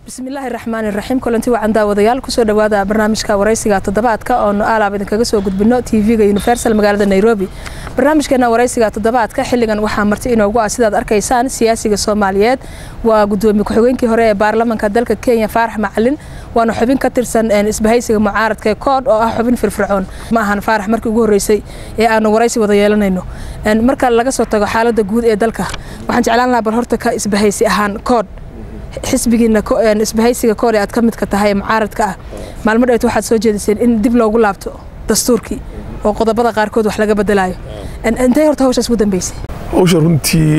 bismillaahi raxmaani raxiim kulanti wacan daawadayaal kusoo dhawaada barnaamijka waraysiga toddobaadka oonu aalaab idinkaga soo gudbino tv-ga universal magaalada nairobi barnaamijkeena waraysiga toddobaadka xilligan waxaa marti inoogu ah sidaad arkaysaan siyaasiga soomaaliyeed waa gudoomiye ku-xigeenkii hore ee baarlamanka dalka kenya faarax macalin waana xubin ka tirsan isbahaysiga mucaaradka ee kood oo ah xubin firfircoon ma ahan faarax markii ugu horreysay ee aanu waraysi wada yeelanayno marka laga soo tago xaaladda guud ee dalka waxaan jeclaan lahaa bal horta ka isbahaysi ahaan kood xisbigiina isbahaysiga kood ee aad ka midka tahay ee mucaaradka ah maalmo dheet waxaad soo jeediseen in dib loogu laabto dastuurkii oo qodobada qaarkood wax laga bedelayo intay horta hawshaas ugu dambeysay hawsha runtii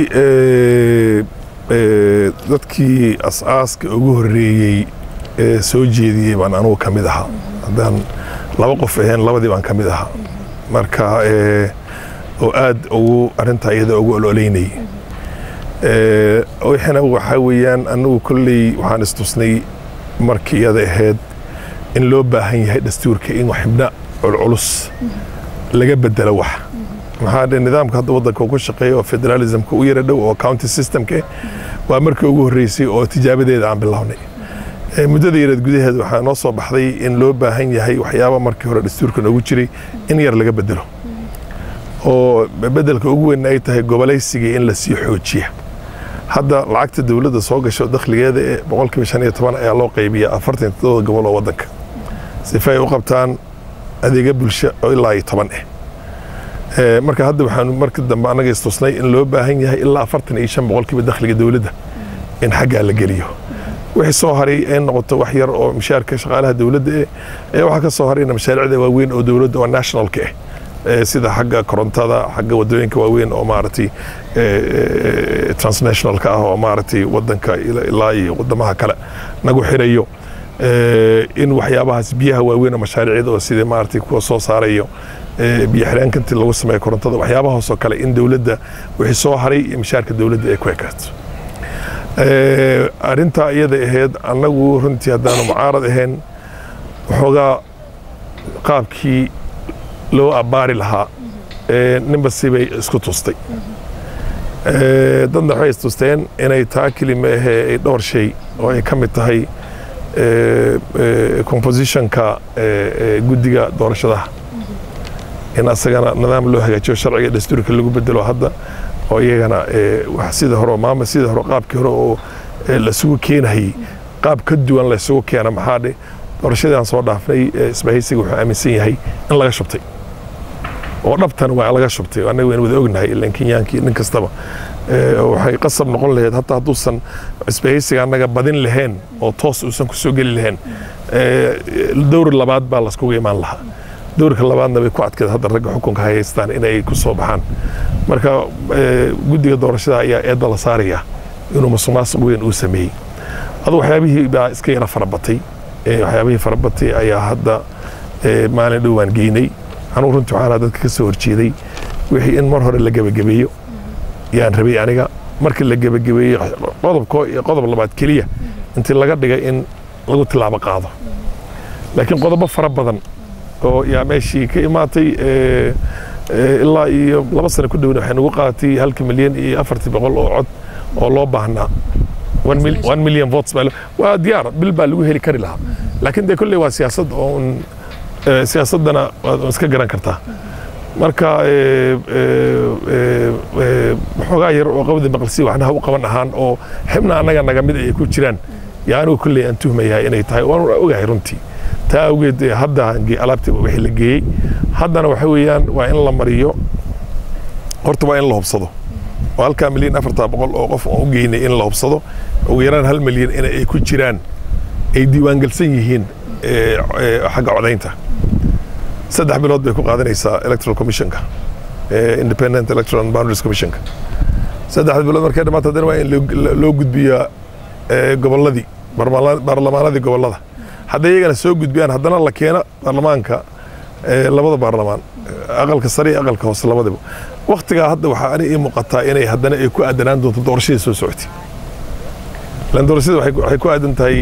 dadkii as-aaska ugu horreeyey ee soo jeediyey baan anugu ka mid ahaa haddaan laba qof ahayn labadii baan ka mid ahaa marka oo aad ugu arrintaa iyada ugu ololeynayay wixina waxaa weeyaan anagu kolley waxaan istusnay markii iyada ahayd in loo baahan yahay dastuurka in xibna culculus laga bedelo wax maxaa dhe nidaamka hadda waddanka ku shaqeeya oo federalismka u yara dhow oo county systemka waa markii ugu horreysay oo tijaabadeeda aan bilownay muddada yareed gudaheed waxaa noo soo baxday in loo baahan yahay waxyaaba markii hore dastuurka noogu jiray in yar laga bedelo oo bedelka ugu weyn ay tahay gobolaysigii in la sii xoojiya hadda lacagta dowladda soo gasho dakhligeeda ee boqolkiiba shan iyo toban ayaa loo qaybiya afartan toddoba gobol oo waddanka sifa ay u qabtaan adeega bulsho oo ilaa iyo toban ah marka hadda waxaanu markii dambe annaga istusnay in loo baahan yahay ilaa afartan iyo shan boqolkiiba dakhliga dowladda in xaggaa la geliyo wixii soo haray ay noqoto wax yar oo mishaarka shaqaalaha dowladda eh ayaa waxaa ka soo harayna mashaariicda waaweyn oo dowladda oo nationalka ah sida xagga korontada xagga wadooyinka waaweyn oo maaragtay transnationalka ah oo maaragtay wadanka ilaa iyo wadamaha kale nagu xirayo in waxyaabahaas biyaha waaweyn oo mashaariicda oo sida maaragtay kuwa soo saarayo biyo xireenka intii lagu sameeyo korontada waxyaabahaasoo kale in dowladda wixii soo haray iyo mishaarka dowladda ay ku ekaato arrintaa iyada ahayd annagu runtii haddaanu mucaarad ahayn waxoogaa qaabkii loo abbaari lahaa ninba sibay isku tustay dadna waxay istusteen inay taa kelima ahee ay dhowr shay oo ay ka mid tahay compositionka guddiga doorashadaha in asagana nidaam loo hagaajiyo sharciga dastuurka lagu bedelo hadda oo iyagana sida hore maama sida hore qaabkii hore oo lasugu keenahayey qaab ka duwan laysugu keena maxaa dhe doorashadii aan soo dhaafnay isbahaysiga wuxuu aaminsan yahay in laga shubtay oo dhabtan waa laga shubtay annaga waynu wada ognahay ilan kenyaankii nin kastaba waxay qasab noqon lahayd hataa hadduusan isbahaysiga annaga badin lahayn oo toos uusan ku soo geli lahayn dowr labaad baa laskugu imaan lahaa dowrka labaadna bay ku adkeed hadda ragga xukunka hayaystaan inay ku soo baxaan marka guddiga doorashada ayaa eedda la saaraya inuu masuqmaasuq weyn uu sameeyey adu waxyaabihii baa iska yara farabatay waxyaabihii farabatay ayaa hadda maalin dhowaan geynay anugu runtii waxaana dadka ka soo horjeeday wixii in mar hore la gebagabeeyo yaan rabay aniga markii la gebagabeeyey qodobko iyo qodob labaad keliya intii laga dhigay in lagu tilaabo qaado laakiin qodobo fara badan oo yaa meeshii ka imaatay ilaa iyo laba sano ku dhowna waxay nagu qaadatay halka milyan iyo afartii boqol oo cod oo loo baahnaa one million votes waa diyaar bil baa lagu heli kari lahaa laakiin dee kolley waa siyaasad oo siyaasaddana waad iska garan kartaa marka waxoogaa yar oo qabdi maqlisi waxnaha u qaban ahaan oo xibna annaga naga mid ay ku jiraan yaa anigu kolley aan tuhmayahay inay tahay waan ogahay runtii taa awgeed hadda alaabta wixii la geeyey haddana waxa weeyaan waa in la mariyo horta waa in la hubsado oo halkaa milyan afartaa boqol oo qof aan u geynay in la hubsado ugu yaraan hal milyan in ay ku jiraan ay diiwaangelsan yihiin xagga codaynta saddex bilood bay ku qaadanaysaa electoral commissionka independent electoral boundaries commissionka saddexda bilood markay dhamaato haddana waa in loo gudbiyaa gobolladii baarlamaanadii gobollada hadday iyagana soo gudbiyaan haddana la keena baarlamaanka labada baarlamaan aqalka sare iyo aqalka hoose labadaba waktigaa hadda waxaa ani ii muuqataa inay haddana ay ku aadanaan doonto doorashadii soo socotay ilan doorashada waxay ku aadan tahay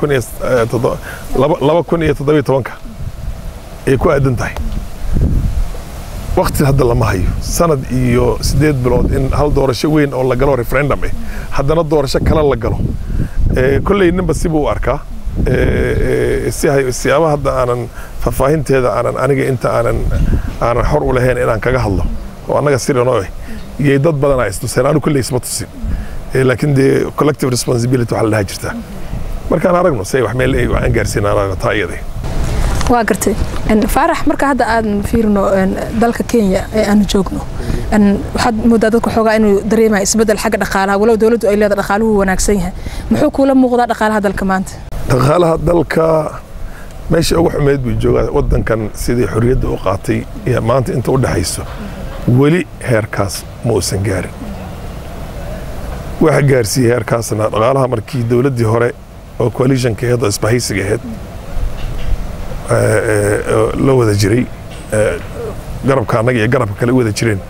laba kun iyo toddobiyo tobanka ay ku aadan tahay wakti hadda lama hayo sanad iyo sideed bilood in hal doorasho weyn oo la galo referendum eh haddana doorasho kale la galo kolley ninba sibuu u arkaa siyaabaha hadda aanan faahfaahinteeda aanan aniga inta aanan aanan xor u lahayn inaan kaga hadlo oo annaga sirinoo eh iyay dad badanaa istuseen anu kolley isma tusin laakiin dee collective responsibility waxaa la dhaha jirtaa markaan aragno say wax meel aan gaarsiinaan taa iyada waa gartay faarax marka hadda aan fiirino dalka kenya ee aanu joogno waxaad moodaa dadka xoogaa inuu dareemaya isbedel xagga dhaqaalaha walow dowladdu ay leedahay dhaqaaluhu wanaagsan yahay muxuu kuula muuqdaa dhaqaalaha dalka maanta dhaqaalaha dalka meesha ugu xumeyd buu joogaa wadankan sidii xorriyadda u qaatay iyo maanta inta u dhexayso weli heerkaas ma uusan gaarin waxa gaarsiiyey heerkaasna dhaqaalaha markii dowladdii hore oo coalitionka aheed oo isbahaysiga aheyd la wada jiray garabka annaga iyo garabka kale u wada jireen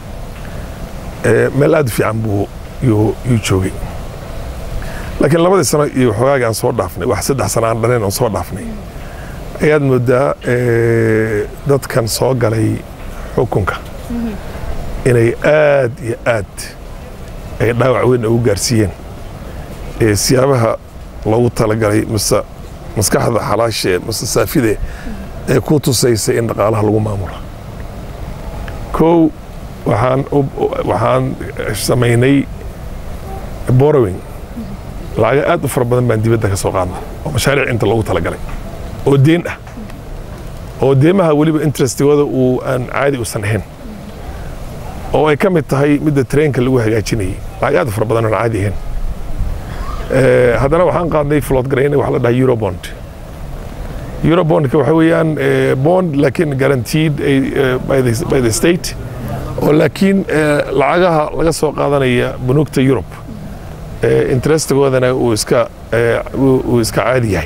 meel aad u fiican buu yuu joogay laakiin labadii sano iyo xoogaagii aan soo dhaafnay wax saddex sano aan dhanayn oon soo dhaafnay ayaad moodaa dadkan soo galay xukunka inay aad iyo aad ay dhaawac weyn ugu gaarsiiyeen siyaabaha loogu talagalay mise maskaxda xalaashe mise saafide ee ku tusaysa in dhaqaalaha lagu maamulo kow waxaan waxaan samaynay borrowing lacaga aad u fara badan baan dibadda ka soo qaadnay oo mashaariic inta loogu talagalay oo deen ah oo deemaha weliba interestigooda uu aan caadi usan ahayn oo ay ka mid tahay midda treenka lagu hagaajinayay lacag aad u fara badan oon caadi ahayn haddana waxaan qaadnay flood garaynay wax la dhaha eurobond eurobondka waxa weeyaan bond laakiin guaranteed by the state oo laakiin lacagaha laga soo qaadanaya bunuugta yurub interestigoodana uu iska uu iska caadi yahay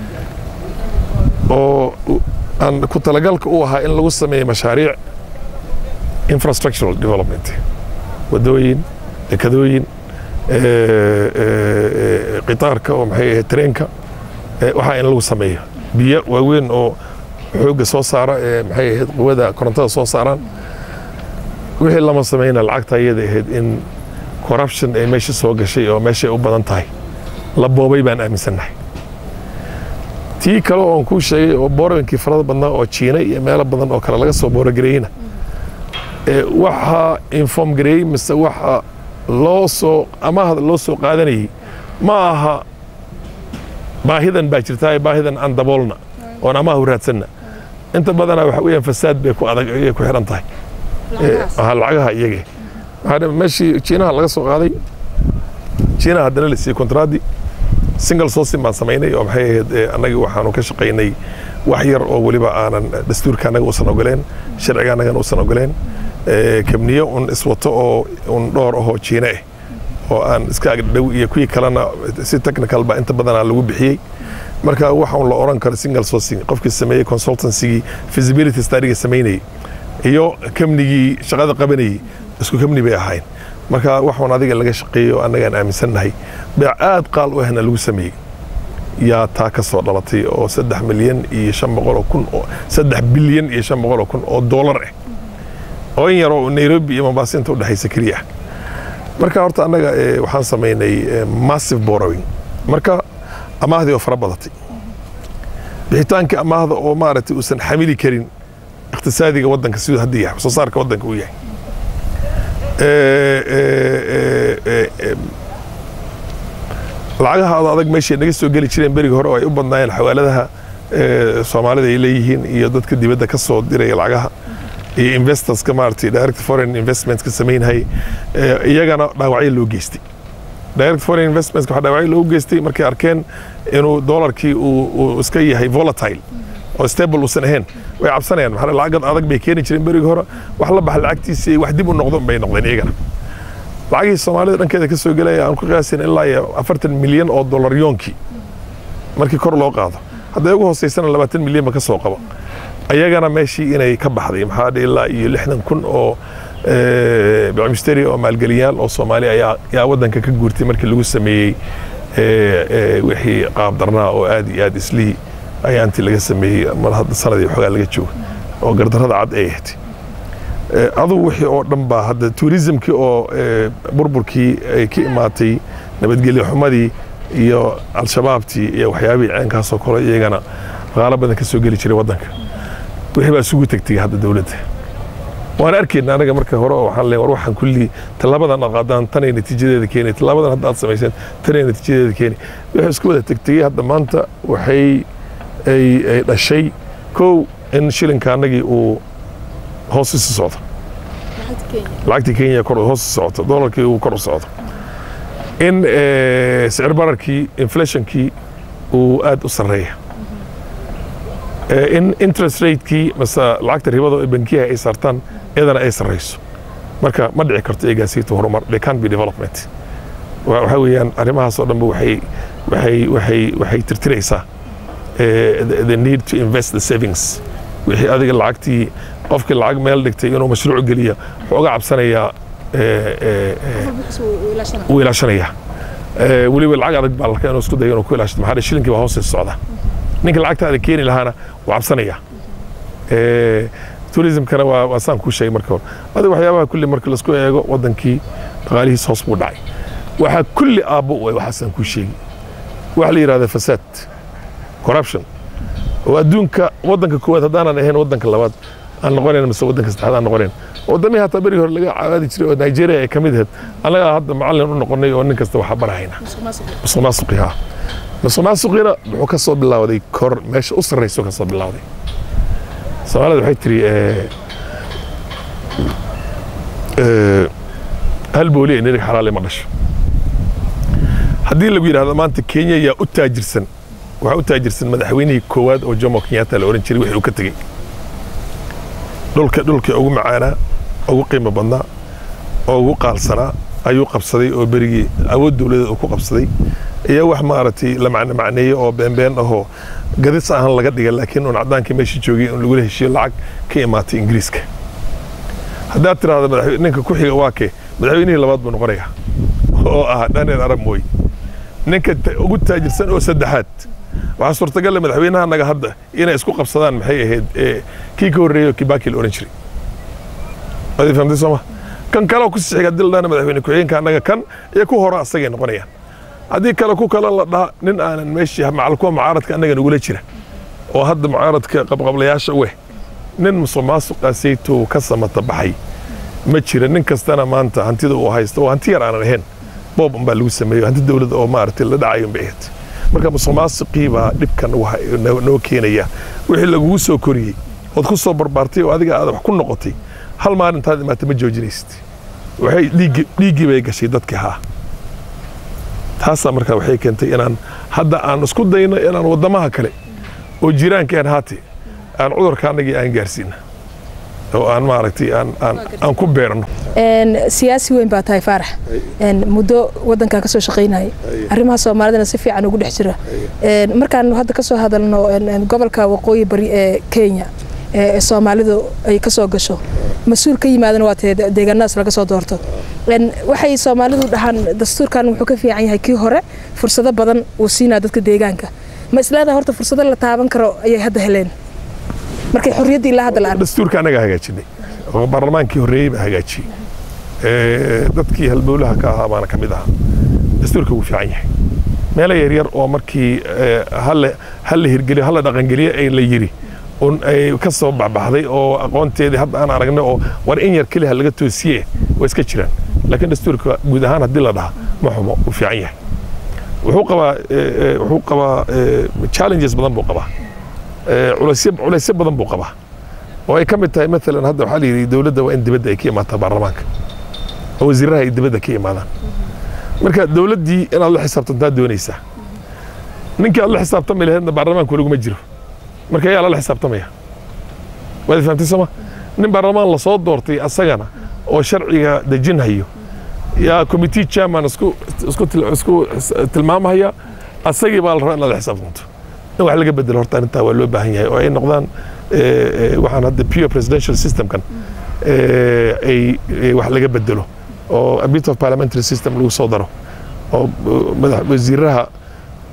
oo aan ku talagalka u ahaa in lagu sameeyo mashaariic infrastructural development wadooyin dekadooyin qitaarka oo maxay ahayd treenka waxaa in lagu sameeyo biyo waaweyn oo xoogga soo saara ee maxay ahayd quwada korontada soo saaraan wixii lama sameyna lacagta iyada ahayd in corruption ay meesha soo gashay oo meeshay u badan tahay la boobay baan aaminsannahay tii kale oon kuu sheegay oo boorowinkii farada badnaa oo jiina iyo meelo badan oo kale laga soo boorogareeyeyna waxaa inform gareeyey mise waxa loo soo amaahda loo soo qaadanayay ma aha baahidan baa jirtaa baahidan aan daboolna oon amaahu raadsanna inta badanaa waxa weeyaan fasaad bay ku adag ayay ku xidhan tahay lacagaha iyage meeshii jiinaha laga soo qaaday jiinaha haddana la siiyey kontraadi single sourcing baan samaynay oo maxay ahayd annaga waxaanu ka shaqaynay wax yar oo weliba aanan dastuurka annaga usan ogoleen sharciga annagana usan ogoleen kabniyo un iswato oo un dhowr ahoo jiine ah oo aan iska agdhow iyo kuwii kalena si technical ba inta badanaa lagu bixiyey marka waxa un la oran karo single sourcing qofkii sameeyey consultancygii feasibility studyga samaynayey iyo kamnigii shaqada qabanayey isku kamni bay ahayn marka waxun adiga laga shaqeeyo annagaan aaminsannahay beec aad qaal u ahna lagu sameeyey yaa taa ka soo dhalatay oo saddex milyan iyo shan boqoloo kun oo saddex bilyan iyo shan boqoloo kun oo doolar ah oo in yaroo nairobi iyo mombasa inta udhexaysa keliya ah marka horta annaga waxaan samaynay massive borrowing marka amaahdii oo fara badatay bixitaankii amaahda oo maaragtay uusan xamili karin iqtisaadiga waddanka siduu hadda yahay soo saarka waddanka uu yahay lacagaha adag meeshay naga soo geli jireen berigi hore oo ay u badnaayeen xawaaladaha soomaalida ay leeyihiin iyo dadka dibadda ka soo diraya lacagaha iyo investorska maaragtay direct foreign investmentska samaynhay iyagana dhaawacyo loo geystay direct foreign investmentska waxaa dhaawacyo loogu geystay markay arkeen inuu doolarkii uu iska yahay volatile oo stable uusan ahayn way cabsanayaan maxaa lacagad adag bay keeni jireen berigi hore wax la baxa lacagtiisii wax dib u noqdo bay noqdeen iyagana lacagihii soomaalida dhankeeda ka soo gelaya aan ku qiyaasin ilaa iyo afartan milyan oo dollar yoonkii markii kor loo qaado hadday ugu hooseysana labaatan milyan ba ka soo qabo ayagana meeshii inay ka baxday maxaa dhe ilaa iyo lixdan kun oo bicmisteri oo maalgeliyaal oo soomaali ayaa yaa waddanka ka guurtay markii lagu sameeyey wixii qaab darnaa oo aad iyo aad islihii ayaa intii laga sameeyey mar hadda sanadii xoogaa laga joogo oo gardarrada cad ay ahayd adugu wixii oo dhan baa hadda tuurisimkii oo burburkii ay ka imaatay nabadgelyo xumadii iyo al-shabaabtii iyo waxyaabihii ceenkaasoo kale iyagana dhaqaalo badan ka soo geli jiray waddanka wixii baa isugu tegtay hadda dowladda waan arkayna anaga marka hore oo waxaan leeyahay war waxaan kulli tallaabadan aad qaadaan tanay natiijadeeda keeni tallaabadan hadda aad samayseen tanay natiijadeeda keeni wixii isku wada tegtay hadda maanta waxay ay ay dhashay kow in shilinka annagii uu hoos isi socdo lacagtii kenya kor hoos u socoto dolarkii uu kor u socdo in sicir bararkii inflationkii uu aad u sarreeya in interest ratekii mase lacagta ribada ee bankiyaha ay saartaan iyadana ay sarreyso marka ma dhici karto eegaasiito horumar they can't be development waxa weeyaan arrimahaasoo dhanba waxay waxay waxay waxay tirtiraysaa the need to invest the savings wixii adiga lacagtii qofkii lacag meel dhigtay inuu mashruuc geliya wuxuu uga cabsanayaa wuu ilaashanaya weliba lacag adag baa larka inuu isku dayo inuu ku ilaashado maxaa shilinkii baa hoos socda ninka lacagtaada keeni lahaana wuu cabsanaya tourismkana waa waa saan kuu sheegay marka hore adiga waxyaabaha kulli marka laisku eego waddankii dhaqaalihiis hoos buu dhacay waxaa kulli aabbo u waxaasaan kuu sheegi waxa la yidhahda fasaad corruption oo adduunka waddanka koowaad haddaanan ahayn waddanka labaad aan noqonayn mise waddanka saddexaad aan noqonayn wadamihii hataa berigi hore laga caadi jiray oo nigeria ay ka mid ahayd annagaa hadda macallin u noqonay oo nin kasta waxaa barahayna musuq maasuqi ha musuq maasuqina wuxuu ka soo bilowday kor meesha u sarrayso ka soo bilowday soomaalida waxay tiri hal booliya nirig xalaale ma dhasho haddii lagu yidhahdo maanta kenya yaa u taajirsan waxaa u taajirsan madaxweynihii koowaad oo jomo kenyatta la oran jiray wixii uu ka tegey dhulka dhulkii ugu macaanaa ugu qiimo badnaa oo ugu qaalsanaa ayuu qabsaday oo berigii awood dowladeed uu ku qabsaday iyo wax maaragtay la macno macneeye oo beenbeen ahoo gadis ahaan laga dhiga laakiin uun caddaankii meesha joogay in lagula heshiyo lacag ka imaatay ingiriiska haddaad tiraahdo ninka ku xiga waa kee madaxweynihii labaad buu noqonayaa oo ah daniel arab mooy ninka ugu taajirsan oo saddexaad waxaa suurtagalla madaxweynaha naga hadda inay isku qabsadaan maxay ahayd kii ka horreeyo kibaki la oran jiray waad fahamtay sooma kan kale ku sii xiga haddii la dhahana madaxweyne ku-xigeenka annaga kan iyo ku hore asagay noqonayaan haddii kale ku kale la dhaha nin aanan meeshii macal kuwa mucaaradka annaga nagula jira oo hadda mucaaradka qabqablayaasha weh nin musuq maasuqaasaytuu ka samata baxay ma jira nin kastana maanta hantida uu haysto oo hanti yar aanan ahayn boob unbaa lagu sameeyo hanti dowladda oo maaragtay la dhacayo unbay ahayd marka musuq maasuqii baa dhibkan noo keenaya wixii lagugu soo koriyey ood ku soo barbaartay oo adiga aad wax ku noqotay hal maalintaad imaata ma joojinaysid waxay dhiiggii bay gashay dadkii haa taasaa markaa waxay keentay inaan hadda aan isku dayno inaan waddamaha kale oo jiraankeen haate aan cudurka annagii aan gaarsiina oo aan maaragtay aan ku beerno siyaasi weyn baa tahay faarax muddo waddankan ka soo shaqaynayay arrimaha soomaalidana si fiican ugu dhex jira markaan hadda ka soo hadalno gobolka waqooyi bari ee kenya ee soomaalidu ay ka soo gasho mas-uul ka yimaadana waa tee deegaanadaas laga soo doorto waxay soomaalidu dhahaan dastuurkan wuxuu ka fiican yahay kii hore fursado badan uu siinaa dadka deegaanka ma isleedaha horta fursado la taaban karo ayay hadda heleen markay xorriyaddii ilaa hadda la arko dastuurka annagaa hagaajinay oo baarlamaankii horreeyey baa hagaajiyey dadkii halbowlaha ka ahaa baana ka mid ahaa dastuurka wuu fiican yahay meelo yaryar oo markii halla hirgeliyo halla dhaqangeliyo ay la yiri un ay ka soo baxbaxday oo aqoonteedii hadda aan aragnay oo war in yar keliha laga toosiye waa iska jiraan laakiin dastuurka guud ahaan haddii la dhaha ma xumo wuu fiican yahay wuxuu qabaa wuxuu qabaa challenges badan buu qabaa culaysyo culaysyo badan buu qabaa oo ay ka mid tahay maalan hadda waxaa la yidhi dowladda waa in dibadda ay ka imaataa baarlamaanka oo wasiiraha ay dibadda ka imaadaan marka dowladdii inaad la xisaabtantaa doonaysaa ninkii aad la xisaabtami laheedna baarlamaanku laguma jiro marka ayaa lala xisaabtamaya waad fahamtay sooma nin baarlamaan lasoo doortay asagana oo sharciga dejinhayo yaa committee chairman isku isku isku tilmaamahaya asagii baa la rabaa inaad la xisaabtanto in wax laga bedelo horta arrintaa waa loo baahan yahay oo ay noqdaan waxaan hadda pure presidential systemkan ay wax laga bedelo oo a bit of parliamentary system lagu soo daro oo madax wasiiraha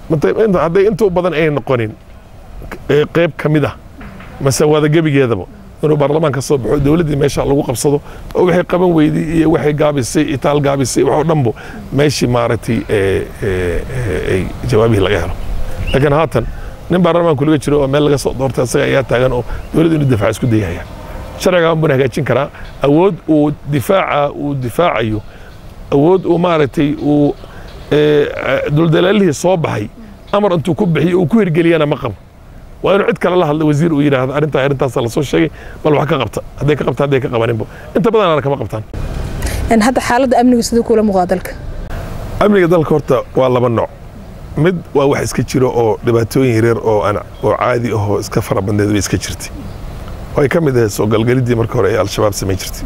hadday inta u badan ay noqonin qayb ka mid ah mase wada gebigeedaba inuu baarlamaan ka soo baxo dowladdii meesha lagu qabsado oo waxay qaban weyday iyo waxay gaabisay itaal gaabisay waxoo dhanbo meeshii maaragtay ay jawaabihii laga helo laakiin haatan nin baarlamaanku laga jiro oo meel laga soo doortay asaga ayaa taagan oo dowladda inuu difaac isku dayahaya sharcigan buna hagaajin karaa awood uu difaaca uu difaacayo awood uu maaragtay uu duldalaalihii soo baxay amar intuu ku bixiyo uu ku hirgeliyana ma qabo waa inuu cid kale la hadla wasiir uu yidhaahdo arrintaa arrintaasa lasoo sheegay bal wax ka qabta hadday ka qabta hadday ka qabaninbo inta badanana kama qabtaan hadda xaaladda amnigu siduu kula muuqdaa dalka amniga dalka horta waa laba nooc mid waa wax iska jiro oo dhibaatooyin yaryar oo aan oo caadi ahoo iska fara badneed bay iska jirtay oo ay ka mid ahayd soo galgaliddii marka hore ee al-shabaab samayn jirtay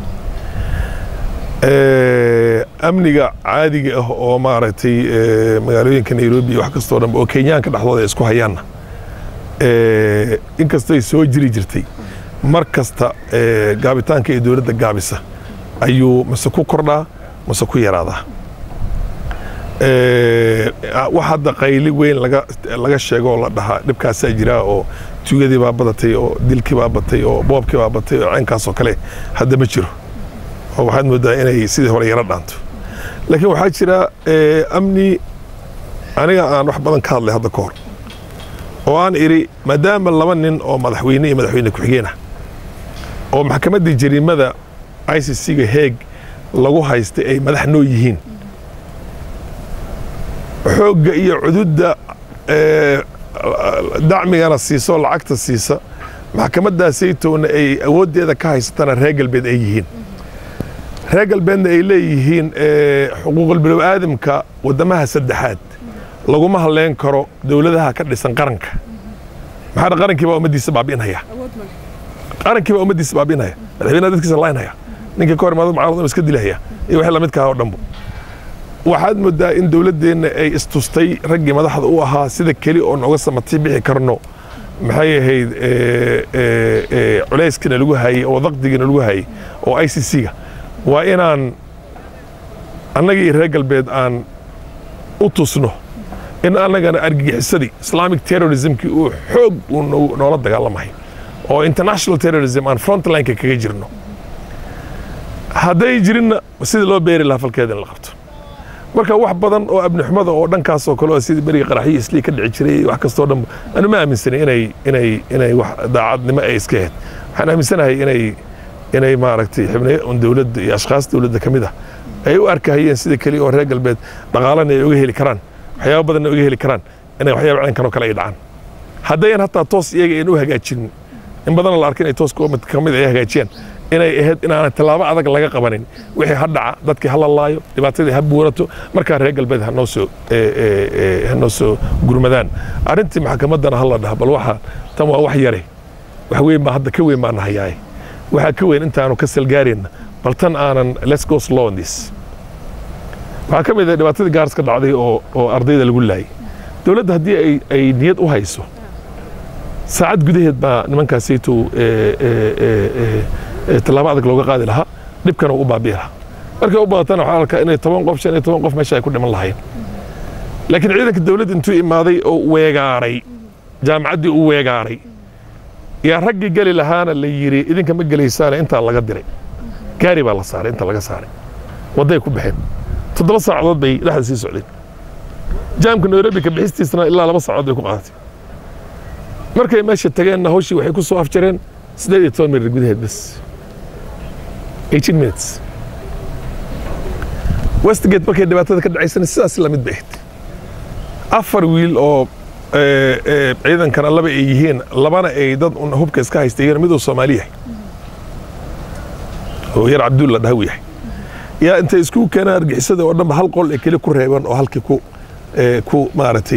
amniga caadiga ah oo maaragtay magaalooyinka nairobi iyo wax kastoo dhanba oo kenyaanka dhexdooda ay isku hayaanna inkastay soo jiri jirtay mar kasta gaabitaanka ee dowladda gaabisa ayuu mase ku kordhaa mase ku yaraadaa wax hadda qayli weyn laga sheego oo la dhahaa dhibkaasaa jiraa oo tuugadii baa badatay oo dilkii baa batay oo boobkii baa batay oo caynkaas oo kale hadda ma jiro oo waxaad moodaa inay sidii hore yaro dhaanto laakiin waxaa jira amni aniga aan wax badan ka hadlay hadda ka hor oo aan idhi maadaama laba nin oo madaxweyne iyo madaxweyne ku-xigeen ah oo maxkamaddii jariimada i c c-ga heeg lagu haystay ay madax noo yihiin xoogga iyo cududda dacmigana siiso lacagta siisa maxkamaddaasaytowna ay awooddeeda ka haysatana reer galbeed ay yihiin reer galbeedna ay leeyihiin xuquuqul bilow aadamka waddamaha saddexaad laguma hadleen karo dowladaha ka dhisan qaranka maxaa qarankii baa ummaddiisa baabi'inaya qarankii baa ummaddiisa baabi'inaya madaxweynaha dadkiisa laynaya ninkii ka hor imaado mucaarad iska dilahaya iyo wixii lamidka ah oo dhanbo waxaad moodaa in dowladdeenna ay istustay raggii madaxda u ahaa sida keli oo nooga samati bixi karno maxay ahayd culayskiina lagu hayey oo daqdigiina lagu hayey oo i c c-ga waa inaan annagii reer galbeed aan u tusno in annagana argagixisadii islamic terrorismkii uu xoog uu noola dagaalamahay oo international terrorism aan frontlineka kaga jirno hadday jirinna sidii loo beeri lahaa falkeeda in la qabto marka wax badan oo abnixumada oo dhankaas oo kale oo sidii beriga qaraxyo islii ka dhici jiray wax kastoo dhan anu ma aaminsanay inay inay inay wax daacadnimo ay iska ahayd waxaan aaminsanahay inay inay maaragtay xubnayo un dowladda iyo ashkhaas dowladda ka mid ah ay u arkahayeen sida keliya oo reer galbeed dhaqaalana ay uga heli karaan waxyaaba badanna uga heli karaan inay waxyaaba caynkan oo kale ay dhacaan haddayan hataa toos iyaga aynu u hagaajinin in badan la arka inay toos ka mid ay hagaajiyaan inay ahayd inaana tallaabo adag laga qabanin wixii ha dhaca dadkii ha lalaayo dhibaatadii ha buurato markaa reer galbeed hanoo soo hanoo soo gurmadaan arrintii maxkamaddana ha la dhaha bal waxa tan waa wax yare wax weyn baa hadda ka weyn baa nahayaaye waxaa ka weyn intaanu ka salgaarayna bal tan aanan let's go slow on this waxaa ka mid ah dhibaatadii gaars ka dhacday oo oo ardayda lagu laayay dowladda haddii ay ay niyad u hayso saacad gudaheed baa nimankaasaytow tallaabo adag looga qaadi lahaa dhibkana u baabi'i lahaa markay u badatana waxaa arkaa inay toban qof shan iyo toban qof meesha ay ku dhiman lahayn laakiin ciidanka dowladda intuu imaaday oo weegaaray jaamacaddii u weegaaray yaa raggii geli lahaana la yidhi idinka ma gelaysaane intaa laga diray gaari baa la saaray inta laga saaray wadday ku baxeen toddoba saacadood bay dhexda sii socdeen jaamka nairobi ka bixistiisana ilaa laba saacadood bay ku qaadatay markay meesha tageenna hawshii waxay ku soo afjareen siddeed iyo toban mirir gudaheed bas eighteen minutes westgate markay dhibaatada ka dhacaysana sidaas lamid bay ahayd afar wiil oo ciidankana laba ay yihiin labana ay dad un hubka iska haystayeen miduu soomaali yahay oo yar cabdulla dhahaw yahay yaa intay isku keenaan argixisada oo dhanba hal qol ee keli ku reeban oo halkii ku ku maaragtay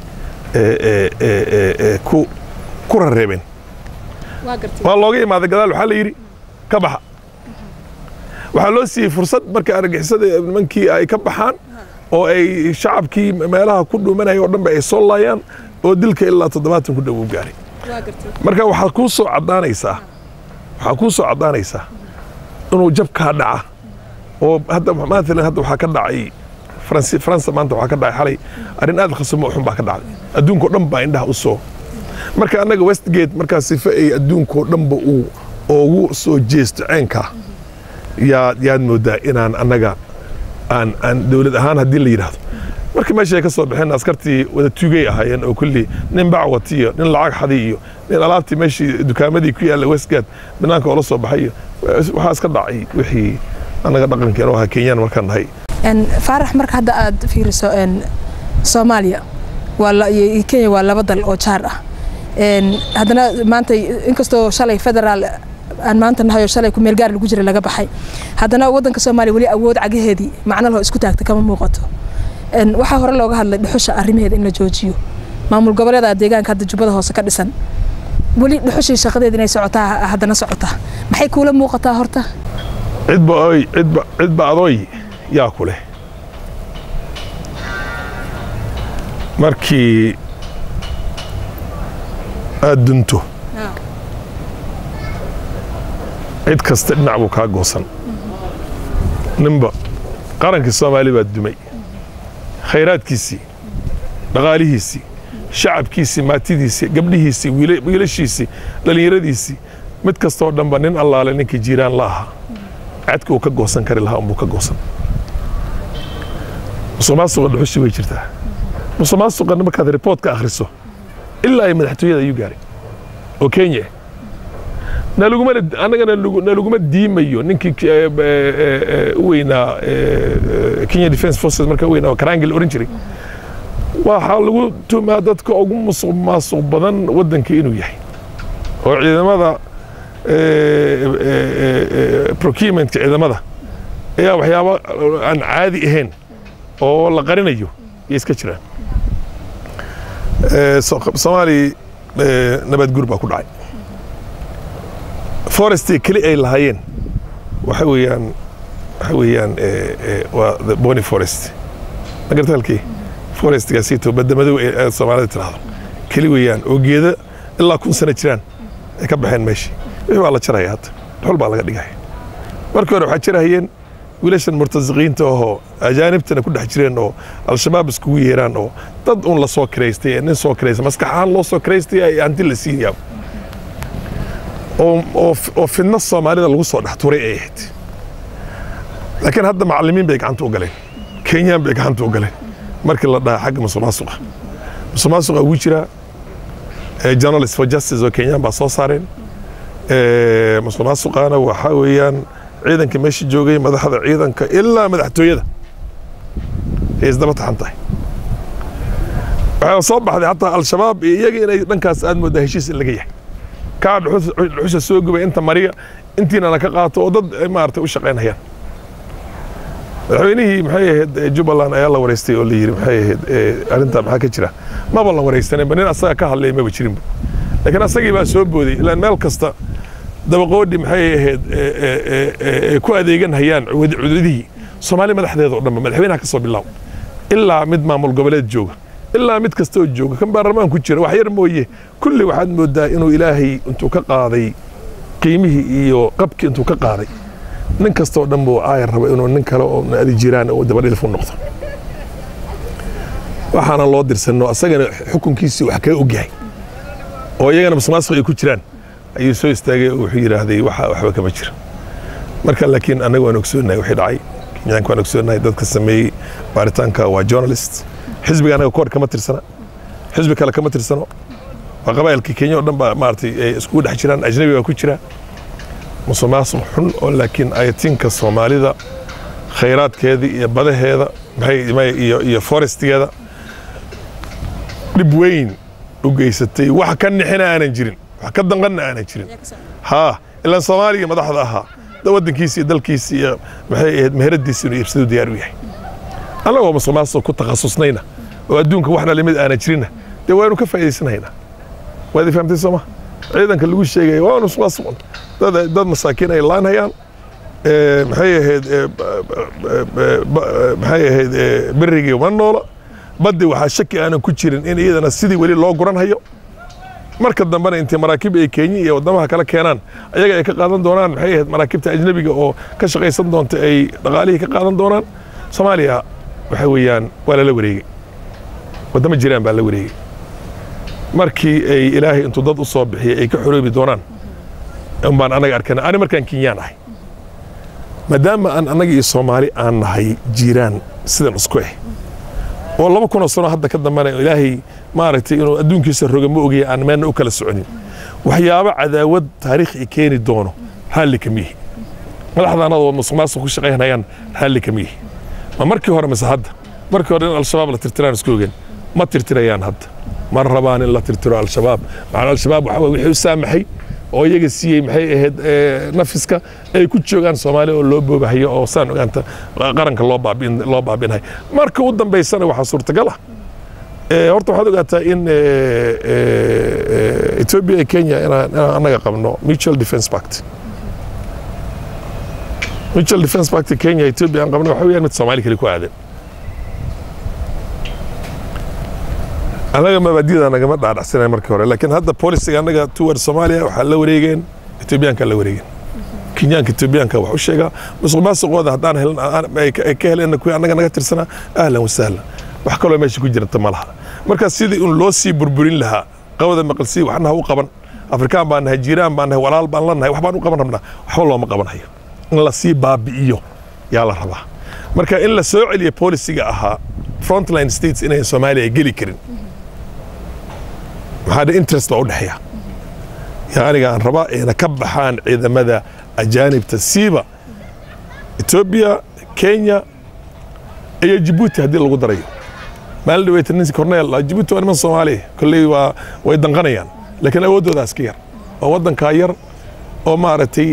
ku ku rareebeen waa looga imaaday gadaal waxaa la yidhi ka baxa waxaa loo siiyey fursad marka argixisada nimankii ay ka baxaan oo ay shacabkii meelaha ku dhuumanaya oo dhanba ay soo laayaan oo dilka ilaa toddobaatan ku dhow u gaaray marka waxaa kuu soo caddaanaysaa waxaa kuu soo caddaanaysaa inuu jabkaa dhaca oo hadda maalan hadda waxaa ka dhacay faransi faransa maanta waxaa ka dhacay xalay arrin aad khasamo xun baa ka dhacday adduunkao dhan baa indhaha u soo marka annaga westgate markaa sife ay adduunkao dhanba uu oo ugu soo jeesto ceenkaa yaad yaad moodaa inaan annaga aan aan dowlad ahaan haddii la yidhaahdo marka meesha ay ka soo baxeen askartii wada tuugay ahaayeen oo kulli nin bacwat iyo nin lacag xadi iyo nin alaabtii meeshii dukaamadii ku yaalla westgate banaanka oo la soo baxay iyo waxaa iska dhacay wixii annaga dhaqankeena oo ahaa kenyaan markaan nahay faarax marka hadda aad fiiriso soomaaliya waa kenya waa laba dal oo jaar ah haddana maanta inkastoo shalay federaal aan maanta nahay oo shalay kumeel gaar lagu jira laga baxay haddana waddanka soomaaliya weli awood cagaheedii macno laho isku taagta kama muuqato waxaa hore looga hadlay dhuxusha arrimaheeda in la joojiyo maamul goboleeda deegaanka hadda jubbada hoose ka dhisan weli dhuxushii shaqadeeda inay socotaa haddana socotaa maxay kuula muuqataa horta cidba oy cidba cidba adooy yaa ku leh markii aad dunto cid kasta dhinac buu kaa goosan ninba qarankii soomaali baa dumay khayraadkiisii dhaqaalihiisii shacabkiisii maatidiisii gabdhihiisii wiilashiisii dhallinyaradiisii mid kastoo dhanba nin allaale ninkii jiiraan la ahaa cadka uu ka goosan kari lahaa unbuu ka goosan musuqmaasuqa dhuxushi way jirtaa musuqmaasuqa markaad riboort ka akhriso ilaa ay madaxtooyada ayuu gaaray oo kenya nalagumana annagana nalaguma diimayo ninkii u weynaa kenya defense forces marka u weynaa oo karangel oran jiray waxaa lagu tumaa dadka ugu musuq maasuq badan waddanka inuu yahay oo ciidamada procurementka ciidamada ayaa waxyaaba aan caadi ahayn oo la qarinayo yay iska jiraan soomaaliya nabad guur baa ku dhacay forestii keli ay lahaayeen waxa weeyaan waxa weeyaan waa the bony forest ma garta halkii forestgaasiito badamadow ee soomaalida tiraahdo keli weeyaan oo geeda ilaa kun sano jiraan ay ka baxeen meeshii wixii waa la jaraya hadda dhuxul baa laga dhigaya markii hore waxaa jirahayeen wiilashan murtasiqiinta ahoo ajaanibtana ku dhex jireen oo al-shabaab iskugu yeeraan oo dad uun la soo kiraystay ee nin soo kiraystay maskax ahaan loo soo kiraystay ay hanti la siinaya oo fidno soomaalida lagu soo dhex turay ay ahayd laakiin hadda macallimiin bay gacanta u galeen kenyaan bay gacanta u galeen markii la dhaha xagga musuqmaasuqa musuqmaasuqa wuu jiraa journalist for justice oo kenyaan baa soo saareen musuqmaasuqaana waxaa weeyaan ciidanka meesha joogay madaxda ciidanka ilaa madaxtooyada ay isdaba taxan tahay waxaa soo baxday hataa al-shabaab iyo iyaga inay dhankaas aad moodaa heshiis in laga yahay kaa dhuxusha soo gubay inta mariya intiinana ka qaato oo dad maaragtay u shaqaynayaan madaxweynihii maxay ahayd jubbaland ayaa la wareystay oo la yidhi maxay ahayd arrintaa maxaa ka jira maba la wareysanayba nin asaga ka hadlaya maba jirinba laakiin asagii baa soo booday ilaan meel kasta dabaqoodhi maxay ahayd ku adeegan hayaan cududihii soomaali madaxdeeda o dhanba madaxweynaha ka soo bilaab ilaa mid maamul goboleed jooga ilaa mid kasta oo jooga kan baarlamaan ku jira wax yar mooye kulli waxaad moodaa inuu ilaahay intuu ka qaaday qiimihii iyo qabkii intuu ka qaaday nin kasta oo dhan buu aayar raba inuu nin kale oo adi jiraan oo dabadhilfu noqdo waxaana loo dirsanno asagana xukunkiisii wax kaga ogyahay oo iyagana musuqmaasuq ay ku jiraan ayuu soo istaagay oo wuxuu yidhaahday waxa waxba kama jira marka laakiin annaga waan ogsoonahay wixii dhacay kenyaanka waan ogsoonahay dadka sameeyey baaritaanka waa journalist xisbiga annaga koor kama tirsana xisbi kale kama tirsano waa qabaa'ilka kenya oo dhan baa maaragtay ay iskugu dhex jiraan ajnabi baa ku jira musuqmaasuq xun oo laakiin ayatinka soomaalida khayraadkeeda iyo badaheeda maxay iyo iyo forestigeeda dhib weyn u geysatay wax ka nixina aanan jirin wax ka danqanna aanan jirin haa ilaan soomaaliga madaxda ahaa waddankiisa iyo dalkiisa iyo maxay ahayd meheradiisa inuu iibsadu diyaar u yahay annagoo musuqmaasuq ku takhasusnayna oo adduunka waxna limid aanan jirinna dee waanu ka faa'iidaysanaynaa waad fahamtay sooma ciidanka lagu sheegaya waa musuqmaasuq dad dad masaakiin ay laanhayaan maxay ahayd maxay ahayd berigii ma noola baddi waxaa shaki aanan ku jirin in iyadana sidii weli loo guran hayo marka dambena intay maraakiib ay kenya iyo waddamaha kale keenaan ayaga ay ka qaadan doonaan maxay ahayd maraakiibta ajnabiga oo ka shaqaysan doonta ay dhaqaalihii ka qaadan doonaan soomaaliya waxa weeyaan waa lala wareegey waddamo jiraan baa la wareegey markii ay ilaahay intuu dad u soo bixiyey ay ka xoroobi doonaan un baan anaga arkana ani markaan kenyaan ahay maadaama aan annaga iyo soomaali aan nahay jiiraan sidan isku eh oo laba kunoo sano hadda ka dambana ilaahay maaragtay inuu adduunkiisa roga ma ogaya aan meelna u kala soconin waxyaabo cadaawad taariikh i keeni doono raalli kama yihi madaxdaanada oo musuq maasuq ku shaqaynayaan raalli kama yihi ma markii hore mise hadda markii hore in al-shabaab la tirtiraan isku ogen ma tirtirayaan hadda ma rabaan in la tirtiro al-shabaab macnaa al-shabaab waxa wixii u saamaxay oo iyaga siiyey maxay ahayd nafiska ay ku joogaan soomaaliya oo loo boobahayo oo saan ogaanta qaranka loo baabin loo baabinahay marka u dambaysana waxaa suurtagal ah horta waxaad ogaataa in ethiopia iyo kenya inaan annaga qabno mutual defense pact mutual defense pact kenya ethiopia aan qabno waxa weeyaan mid soomaali kale ku aadan annaga mabaadida nagama dhaadhacsanay markii hore laakiin hadda polisiga annaga toward soomaaliya waxaa la wareegeen etoobiyaanka la wareegeen kenyaanka etoobiyaanka wax u sheegaa musuq maasuqooda haddaan helin ay ka heleen kuwii annaga naga tirsanaa ahlan wasahlan wax kaloo meesha ku jirta ma laha marka sidii un loo sii burburin lahaa qawada maqalsii waxna ha u qaban afrikaan baan nahay jiiraan baan nahay walaal baan la nahay wax baan u qaban rabnaa waxba looma qabanhayo in la sii baabi'iyo yaa la rabaa marka in la soo celiyo polisiga ahaa frontline states inayn soomaaliya geli karin maxaa dhe interest baa u dhexeeya yaa aniga aan rabaa ayna ka baxaan ciidamada ajaanibta siiba etoobiya kenya iyo jibuuti haddii lagu darayo maalin dhaweyta nin corneel jibuuti waa niman soomaaliya kolley waa way danqanayaan laakiin awooddoodaas ka yar waa waddankaa yar oo maaragtay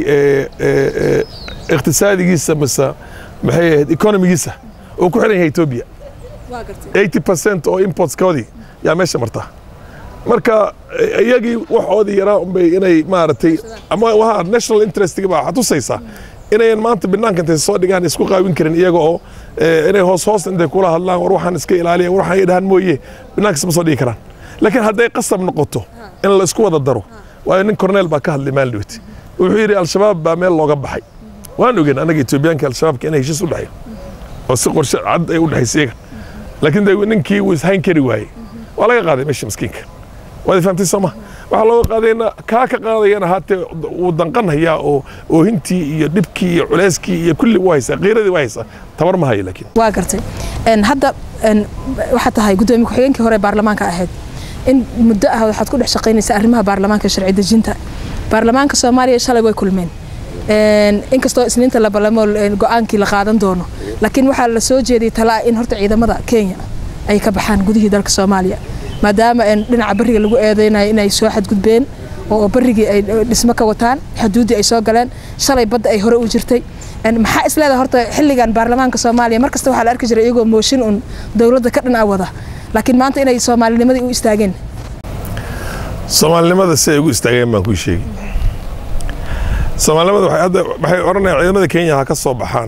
iqtisaadigiisa mise maxay ahayd economigiisa oo ku xiran yahay etoobiya eighty percent oo importskoodii yaa meesha martaa marka iyagii waxoodii yaraa unbay inay maaragtay ama waha national interestga baa waxaa tusaysaa inayan maanta banaanka intay soo dhigaan isku qaawin karin iyaga oo inay hoos hoos intay kula hadlaan war waxaan iska ilaaliya war waxaan idhahan mooye banaanka isma soo dhigi karaan laakiin hadday qasab noqoto in la isku wada daro waayo nin corneel baa ka hadlay maalin dhaweyt wuxuu yidhi al-shabaab baa meel looga baxay waan ogen annaga etoobiyaanka al-shabaabka inay heshiis u dhexeeyo oo si qorshe cad ay u dhexaysa iyaga laakiin de ninkii uu ishayn kari waayey waa laga qaaday meesha maskiinka waad fahamtay sooma waxaa looga qaadayna kaa ka qaadayana haatee wuu danqanhayaa oo oohintii iyo dhibkii iyo culeyskii iyo kulli waa haysaa qiiradii waa haysaa tabar ma hayo laakiin waa gartay hadda waxaad tahay guddoomiye ku-xigeenkii hore baarlamaanka ahayd in muddo ah waxaad ku dhex shaqaynaysa arrimaha baarlamaanka sharci dejinta baarlamaanka soomaaliya shalay way kulmeen inkastoo isniinta la balamo go-aankii la qaadan doono laakiin waxaa la soo jeediyey talaa in horta ciidamada kenya ay ka baxaan gudihii dalka soomaaliya maadaama dhinaca bariga lagu eedeynayo inay soo xadgudbeen oo barigii ay dhismo ka wataan xuduuddii ay soo galeen shalay badda ay hore u jirtay maxaa isleedahay horta xilligan baarlamaanka soomaaliya mar kasta waxaa la arki jiray iyagoo mooshin un dowladda ka dhan a wada laakiin maanta inay soomaalinimadii u istaageen soomaalinimada si ay ugu istaageen baan kuu sheegi soomaalinimada waxay hadda waxay odhanayaan ciidamada kenya ha ka soo baxaan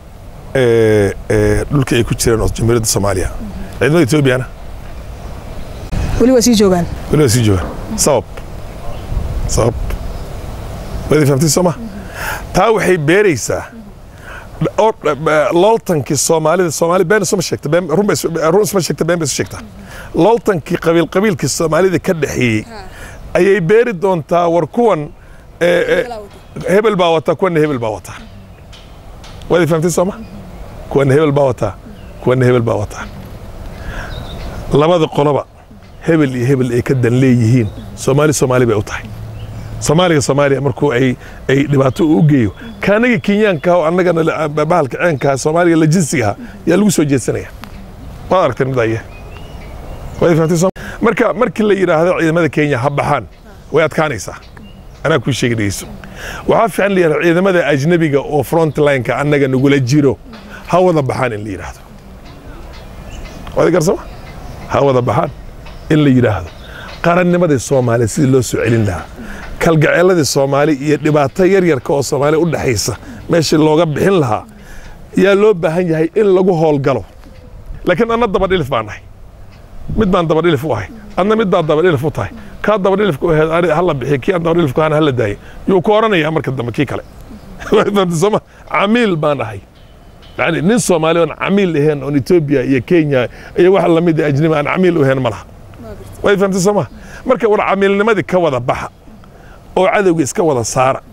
dhulkii ay ku jireen oo jamhuuriyadda soomaaliya ciidamada etoobiyana weli waa sii joogaan weli waa sii joogaan sabab sabab wadi fahamtay sooma taa waxay beeraysaa looltankii soomaalida soomaali been isuma sheegta run isma sheegta been bay isu sheegtaa looltankii qabiil qabiilkii soomaalida ka dhexeeyey ayay beeri doontaa war kuwan hebel baa wataa kuwana hebel baa wataa wadi fahamtay sooma kuwana hebel baa wataa kuwana hebel baa wataa labada qoloba hebel iyo hebel ay ka dan leeyihiin soomaali soomaali bay u tahay soomaaliga soomaaliya markuu ay ay dhibaato u geeyo kaanaga kenyaanka oo annagana bahalka ceenkaa soomaaliga la jinsigaha yaa lagu soo jeedsanaya waad aragteen midaye waad fahamtay soo marka markii la yidhaahdo ciidamada kenya ha baxaan way adkaanaysaa anaa kuu sheegi dhegeyso waxaa fiican la yidhahdo ciidamada ajnabiga oo frontlineka annaga nagula jiro ha wada baxaan in la yidhaahdo waad garsama ha wada baxaan in la yidhaahdo qarannimadii soomaaliya sidii loo soo celin lahaa kalgaceeladii soomaali iyo dhibaato yaryarka oo soomaaliya u dhexaysa meeshii looga bixin lahaa yaa loo baahan yahay in lagu howlgalo laakiin anna dabadhilif baan nahay mid baan dabadhilif u ahay adna mid baad dabadhilif u tahay kaa dabadhilifka u ahayd hala bixiy kii aan dabadhilifku ahana hala daayay yuu ku odhanayaa marka dambe kii kale sooma camiil baan ahay yani nin soomaali oon camiil ahayn oon etoobiya iyo kenya iyo wax lamid ajnabi aan camiil u ahayn ma laha way fahamtay sooma marka war camiilnimadii ka wada baxa oo cadowga iska wada saara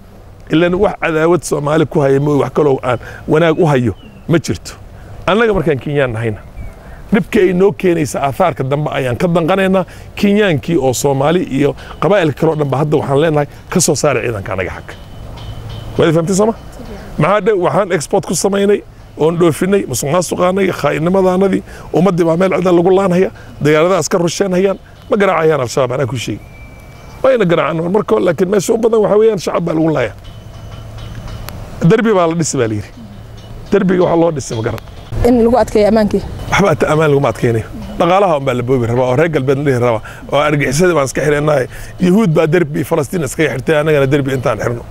ilan wax cadaawad soomaali ku haya mooy wax kaloo aan wanaag u hayo ma jirto annaga markaan kenyaan nahayna dhibka ay noo keenaysa aahaarka dambe ayaan ka danqanaynaa kenyaankii oo soomaali iyo qabaa'ilka kaleo dhanba hadda waxaan leenahay ka soo saara ciidanka annaga xagga waad fahamtay sooma maxaa dhe waxaan export ku samaynay oon dhoofinay musuq maasuqaanay khaa'inimadaanadii ummaddii baa meel cidan lagu laanhaya diyaaradaha iska rusheenhayaan ma garaacayaan al-shabaab anaa ku sheegi wayna garaacaan marko laakiin meesha u badan waxaa weeyaan shacab baa lagu laaya derbi baa la dhisi baa layidhi derbiga waxaa loo dhisay ma garan in lagu adkeeyo ammaankii waxba ata ammaan laguma adkaynayo dhaqaalaha un baa la boobi rabaa oo reer galbeed la dhihi rabaa oo argixisadii baan iska xidhanahay yahuud baa derbi falastiin iskaga xirtay annagana derbi intaan xirno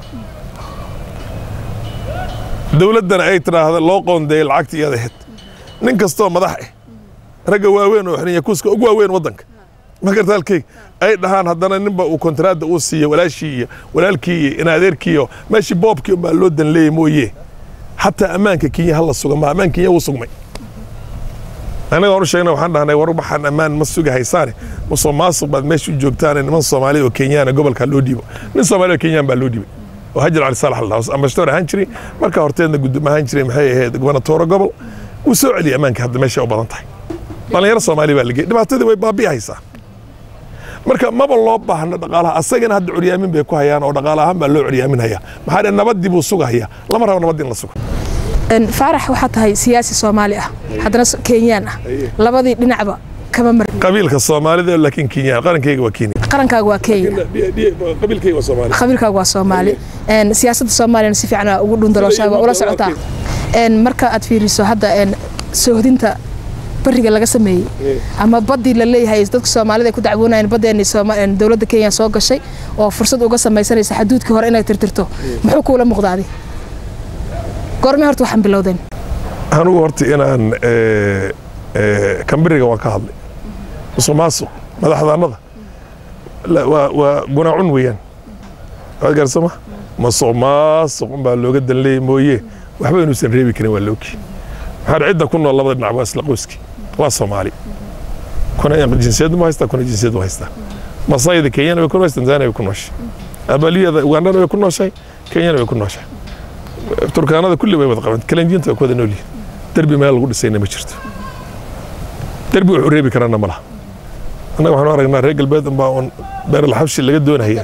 dowladdana ay tidhaahda loo qoondeeyay lacagta iyada ahayd nin kastoo madax ah ragga waaweyn oo xiran yakuuska ugu waaweyn waddanka magarta halkeyga ay dhahaan haddana ninba uu kontaraadda uu siiyo walaashii iyo walaalkii iyo inaadeerkii iyo meeshii boobkii unbaa loo dan leeyay mooye xataa ammaanka kenya hala suga ma ammaan kenya wuu sugmay annaga waan u sheegnay waxaan dhahnay war waxaan ammaan ma suga haysaane musuq maasuq baad meesha u joogtaane niman soomaali oo kenyaana gobolka loo dhiibo nin soomaali oo kenyaan baa loo dhiibay oo hajar cali saalax la ambashatoor ahaan jiray markaa horteedna guddoom ahaan jiray maxay ahayd gobernatooro gobol wuu soo celiyay ammaanka hadda meesha u badan tahay dhallinyaro soomaali baa lagey dhibaatadii way baabi'i haysaa marka maba loo baahna dhaqaalaha asagana hadda curyaamin bay ku hayaan oo dhaqaale ahaan baa loo curyaaminhaya maxaa dhe nabaddii buu sugahaya lama rabo nabad in la sugo faarax waxaa tahay siyaasi soomaali ah haddana kenyaan ah labadii dhinacba kama marin qabiilka soomaalida laakiin kenyaan qarankayga waa kenya qarankaaga waa kenya qabiilkayga waa soomaali qabiilkaaga waa soomaali siyaasadda soomaaliyana si fiican ugu dhundalooshaa waa ula socotaa marka aad fiiriso hadda soohdinta bariga laga sameeyey ama baddii la leeyahay dadka soomaalida ay ku dacwoonayeen baddeeni dowladda kenya soo gashay oo fursad uga samaysanaysa xaduudkii hore inay tirtirto muxuu kuula muuqdaadi goormee horta waxaan bilowdeen anugu horta inaan kambiriga waan ka hadlay musuq maasuq madaxdaannada waa gunaacun weeyaan waad garsama musuq maasuq unbaa looga danleeyay mooye waxba inuusan reebi karin waa looki maxaa cidda ku nool labada dhinac waa isla qoyski waa soomaali kuna jinsiyad ma haystaa kuna jinsiyad ma haystaa masayda kenyana way ku nooshay tanzania way ku nooshay abaliyada ugandana way ku nooshay kenyana way ku nooshay turkaanada kulli way wada qabaan kalenjiinta way ku wada nool yihiin derbi meel lagu dhisayna ma jirto derbi wuxuu reebi karana ma laha annaga waxaanu aragnaa reer galbeed unbaa un beeral xabshi laga doonaya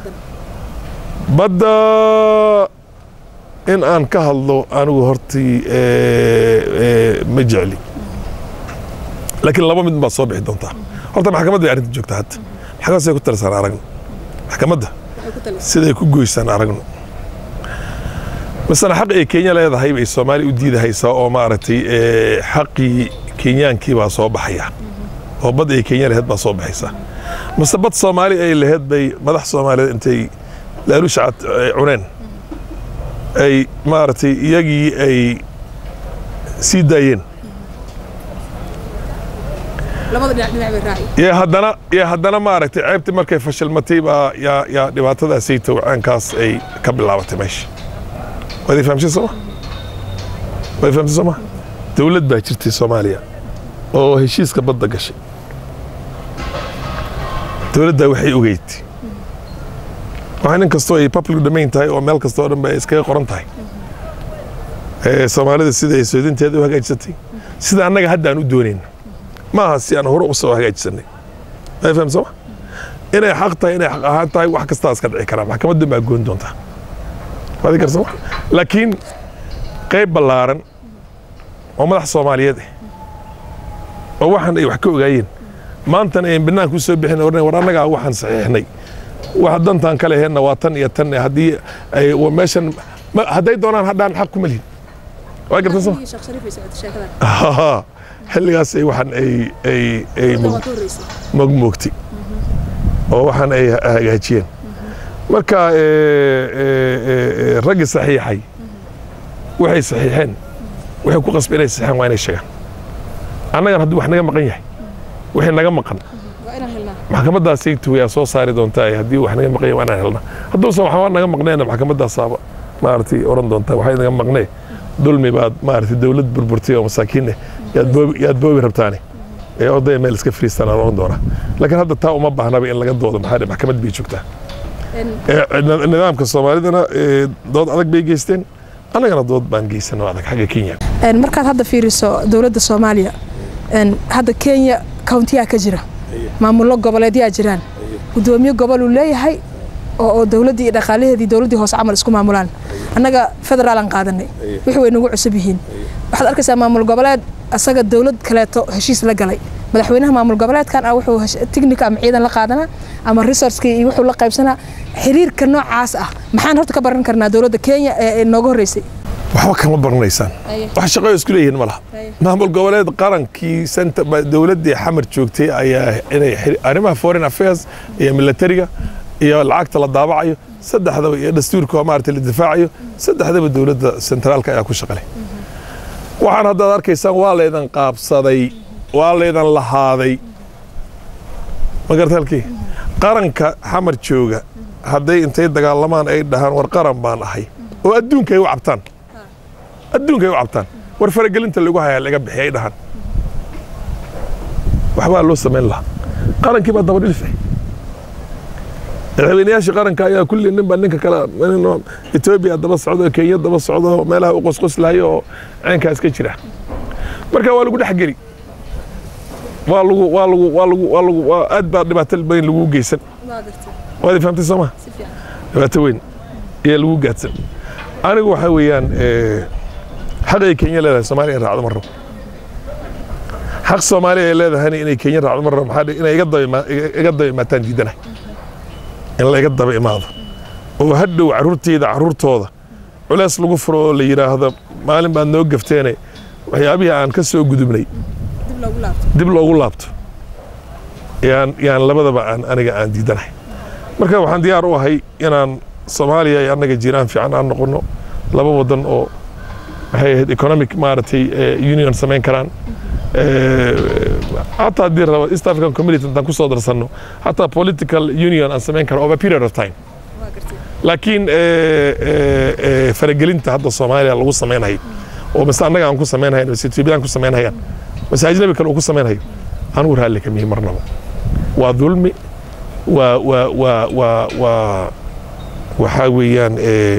badda in aan ka hadlo anigu hortii ma jecli laakiin laba mid baa soo bixi doontaa horta maxkamadda bay arrinta joogtaa hadda maxkamadda siday ku talisaan aragno maxkamadda siday ku goysaan aragno masana xaq ay kenya leedahay bay soomaali u diidahaysaa oo maaragtay xaqii kenyaankii baa soo baxaya oo bad ay kenya laheyd baa soo baxaysa mase bad soomaali ay laheyd bay madax soomaaliyeed intay laalushacad cuneen ay maaragtay iyagii ay sii daayeen y haddana y haddana maaragtay ceebtii markay fashilmatay baa yaa yaa dhibaatadaasay tawcaankaas ay ka bilaabatay meesha waad fahamshay sooma waad fahamsay sooma dowlad baa jirtay soomaaliya oo heshiiska badda gashay dowladdaa waxay ogeyd waxaa nin kastoo ay public domain tahay oo meel kasta oo dhan ba ay iskaga qoran tahay soomaalida sida ay soodinteeda u hagaajisatay sida annaga hadda aan u doonayna ma aha si aan hore u soo hagaajisanay ma faham sooma inay xaq tahay inay xaq ahaan tahay wax kastaa iska dhici karaa maxkamadda baa goon doontaa waadi karsama laakiin qayb ballaaran oo madax soomaaliyeed ah oo waxaan ay wax ka ogaayeen maantana ayn banaanka u soo bixin orna war annagaa waxaan saxiixnay wax dantaan ka leheenna waa tan iyo tan haddii ay meeshan hadday doonaan hadhaan xaq kuma lihin waa garta soo xilligaas ay waxaan ay ay ay mogmoogtay oo waxaan ay hagaajiyeen marka raggii saxiixay waxay saxiixeen waxay ku qasba inay saxiixeen waa inay sheegaan annagan hadduu wax naga maqan yahay wixii naga maqan maxkamaddaasay tuwayaa soo saari doontaa haddii wax naga maqan yahay waa inaan helna hadduusan waxba naga maqneenna maxkamadaasaaba maaragtay oran doontaa waxay naga maqnee dulmi baad maaragtay dowlad burburtay oo masaakiin eh yaad boobi yaad boobi rabtaane ee odaya meel iska fariistaan aan oran doonaa laakiin hadda taa uma baahnaba in laga doodo maxaa maxkamad bay joogtaa nidaamka soomaalidana dood adag bay geysteen annagana dood baan geysano adag xagga kenya markaad hadda fiiriso dowladda soomaaliya hadda kenya countiyaa ka jira maamullo goboleedyaa jiraan gudoomiye gobol uu leeyahay oo dowladdii iyo dhaqaalaheedii dowladdii hoose camal isku maamulaan annaga federaalan qaadanay wixii way nagu cusub yihiin waxaad arkaysaa maamul goboleed asaga dowlad kaleeto heshiis la galay madaxweynaha maamul goboleedkan ah wuxuu tignika ama ciidan la qaadanaa ama resourcekii iyo wuxuu la qaybsanaa xiriirka noocaas ah maxaan horta ka baran karnaa dowladda kenya ee nooga horreysay waxba kama baranaysaan wax shaqo isku leeyihiin ma laha maamul goboleed qarankii dowladdii xamar joogtay ayaa inay arrimaha foreign affairs iyo militariga iyo lacagta la daabacayo saddexdaba iyo dastuurka maarata la difaacayo saddexdaba dowladda sentraalka ayaa ku shaqalay waxaan haddaad arkaysaan waa laydan qaabsaday waa laydan lahaaday ma garta halkii qaranka xamar jooga hadday intay dagaalamaan ay dhahaan war qaran baan ahay oo adduunka ay u cabtaan adduunka ay u cabtaan war faragelinta lagu hayaa laga bixi ay dhahaan waxbaa loo samayn lahaa qarankii baa daba dhilfay madaxweynayaashii qaranka ayaa kulli ninba ninka kale etoobiya daba socdo kenya daba socdo meelaha u qosqoslayo oo ceenkaas ka jira marka waa lagu dhexgeli waa lagu waa lagu waa lagu waa lagu waa aad baa dhibaato weyn lagu geysan waad fahamtay soo ma dhibaato weyn ayaa lagu gaadsan anigu waxaa weeyaan xaqay kenya leedahay soomaaliya in raacdo ma rabo xaq soomaaliya ay leedahayna inay kenya raacdo ma rabo maxaa inay iga daba iga daba imaataan diidanahay in layga daba imaado oo hadhow carruurteyda carruurtooda culeys lagu furo oo la yidhaahdo maalin baad noo gafteene waxyaabihii aan ka soo gudubnay dib loogu laabto yaan yaan labadaba aan aniga aan diidanahay marka waxaan diyaar u ahay inaan soomaaliya iyo annaga jiraan fiican aan noqono laba wadan oo maxay ahayd economic maaragtay union samayn karaan حتى haddii rabo east african community intaan ku soo darsanno حتى political union aan samayn karo over period of time laakiin faragelinta hadda soomaaliya lagu samaynayo oo mise annaga aan ku samaynhayn mise etoobiyaan ku samaynhayaan mise ajnabi kale uu ku samaynhayo anigu raalli kamihi marnaba waa dulmi waa waa waa waa waa waxaa weeyaan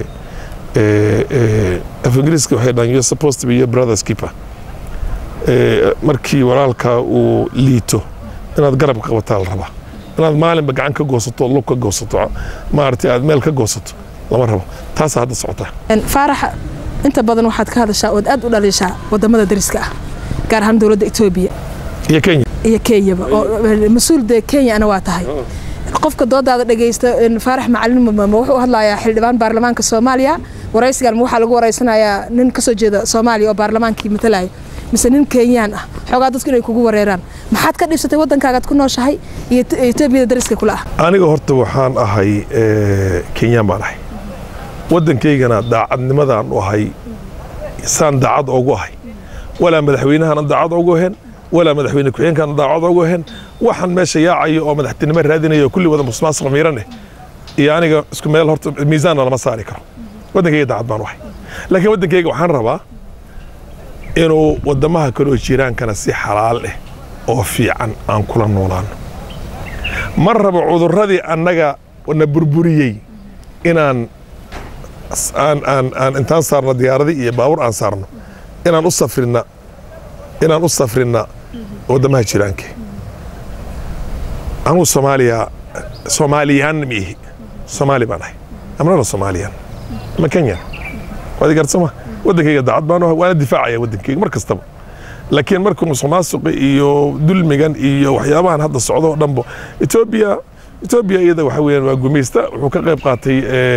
af ingiriiska waxay dhahan you're supposed to be your brother's keeper markii walaalkaa uu liito inaad garab qabataa la rabaa inaad maalinba gacan ka goosato lug ka goosato maaragtay aad meel ka goosato lama rabo taasaa hadda socotaa faaraxa inta badan waxaad ka hadashaa ood aad u dhaliishaa wadamada dariska ah gaar ahaan dowladda etoobiya iyo kenya iyo kenyaba oo mas-uul dee kenya ana waa tahay qofka doodaada dhegaysta faarax macalin ma wuxuu hadlayaa xildhibaan baarlamaanka soomaaliya waraysigan ma waxaa lagu waraysanayaa nin kasoo jeeda soomaaliya oo baarlamaankii matalaya mise nin kenyaan ah xoogaa dadku inay kugu wareeraan maxaad ka dhibsatay waddankaagaad ku nooshahay iyo etoobiyada dariska kula ah aniga horta waxaan ahay kenyaan baan ahay waddankaygana daacadnimadaan u ahay saan daacad ogu ahay walaa madaxweynahana daacad ogu ahayn walaa madaxweyne ku-xigeenkana daacad ogu ahayn waxaan meesha yaacayo oo madaxtinimo raadinayo kulli wada musmaasuq miirane iyo aniga isku meel horta miisaanna lama saari karo waddankayga daacad baan u ahay laakiin waddankayga waxaan rabaa inuu waddamaha kale oo jiraankana si xalaal ah oo fiican aan kula noolaano ma rabo cudurradii annaga na burburiyey inaan aan aan aan intaan saarno diyaaradii iyo baabur aan saarno inaan u safrina inaan u safrina waddamaha jiraanka anugu soomaaliya soomaaliyaan ma ihi soomaali baan ahay amnana soomaaliyaan ama kenya waad garsama waddankayga daacad baan ahay waana difaacaya waddankayga mar kastaba laakiin markuu musuqmaasuqa iyo dulmigan iyo waxyaabahan hadda socdo oo dhanbo etoobiya etoobiya iyada waxa weeyaan waa gumaysta wuxuu ka qayb qaatay